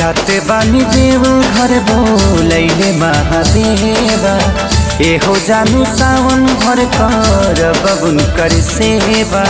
जाते बानी देव घर बोलैले महादेवा एहो जानु सावन भर कर बबुन कर सेवा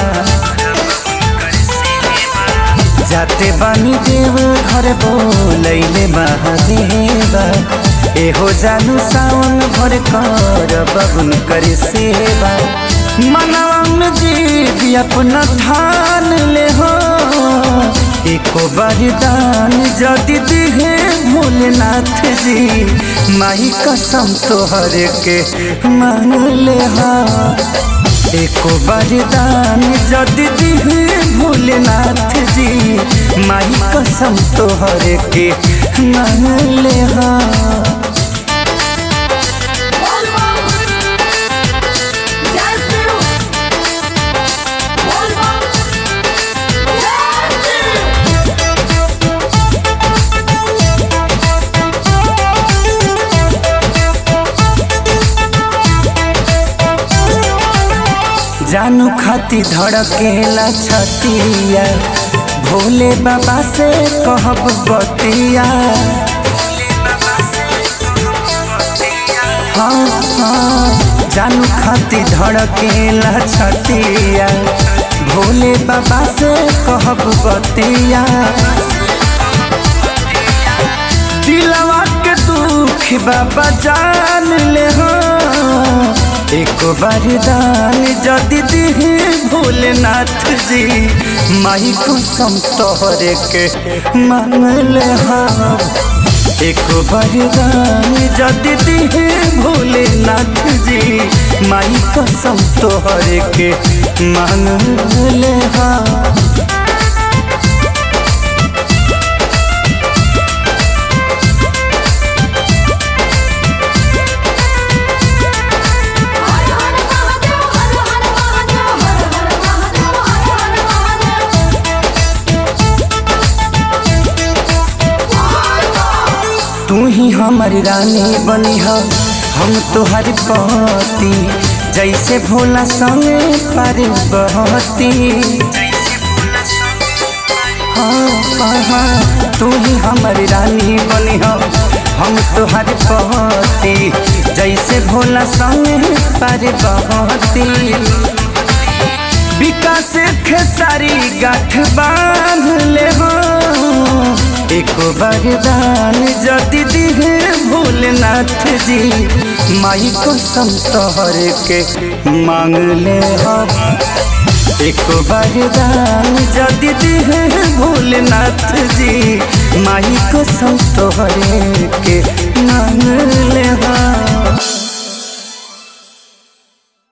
जाते बानी देव घर बोलैले महादेवा एहो जानु सावन भर कर बबुन कर सेवा मनवा जी अपना ठान ले हो एको वरदान जदि दिहे भोलेनाथ जी माई कसम तोहर के मान ले हा एको वरदान जदि दिहे भोलेनाथ जी माई कसम तोहर के मान ले हा बोल बम जय शिव बोल बम जय शिव जानू खाती धड़केला छतिया भोले बाबा से कहब बतिया हाँ हाँ जानू खाती धड़केला छतिया भोले बाबा से कहब बतिया दिलवा के दुख बाबा जान ले हो एक वरदान जदि दिहे भोलेनाथ जी माई कसम तोहरे के मांगल हाँ एक वरदान जदि दिहे भोलेनाथ जी माई कसम तोहरे के मांगल हाँ हर हर महादेव हर हर महादेव हर हर महादेव हर हर महादेव तू ही हमारी रानी बनी हो हम तुहर पति जैसे भोला संगे पार्वती हाँ हाँ हाँ तू ही हमारी रानी बनी हो हम तुहर पति जैसे भोला संगे पार्वती विकास खेसारी गाठ बांध ले हो एक वरदान जदि दिहे भोलेनाथ जी माई कसम तोहर के मांग ले हो एक वरदान जदि दिहे भोलेनाथ जी माई कसम तोहर के मांग ले हो